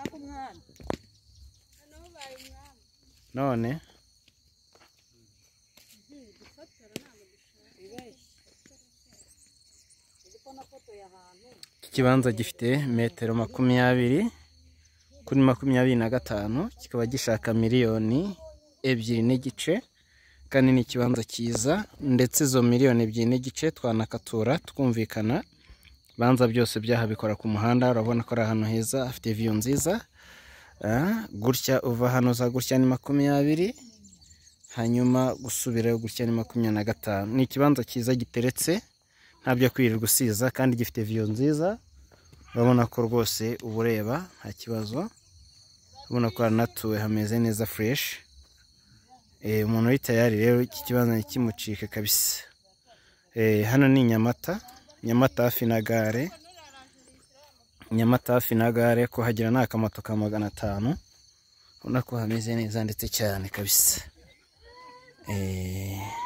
kumwana none iki kibanza gifite metero makumyabiri kuri makumyabiri na gatanu kikaba gishaka miliyoni ebyiri n'igice kandi ni ikibanza cyiza ndetse izo miliyoni ebyiri n'igice twanakatura twumvikana ibibanza byose byahabikora ku muhanda urabona ko ari ahantu heza hafite viyu nziza Ah, gutya uva hano za gutya ni makumyabiri hanyuma gusubirayo gutya ni makumyabiri na gatanu ni ikibanza cyiza giteretse ntabyo kwirirwa usiza kandi gifite viyo nziza urabona ko rwose uba ureba nta kibazo urabona ko haranatuwe hameze neza fureshi Eh, umuntu uri tayari rero iki kibanza ntikimucike kabisa Eh, hano ni i nyamata nyamata hafi na gare nyamata hafi na gare kuhagera ni akamoto ka magana atanu ubona ko hameze neza ndetse cyane kabisa Eh,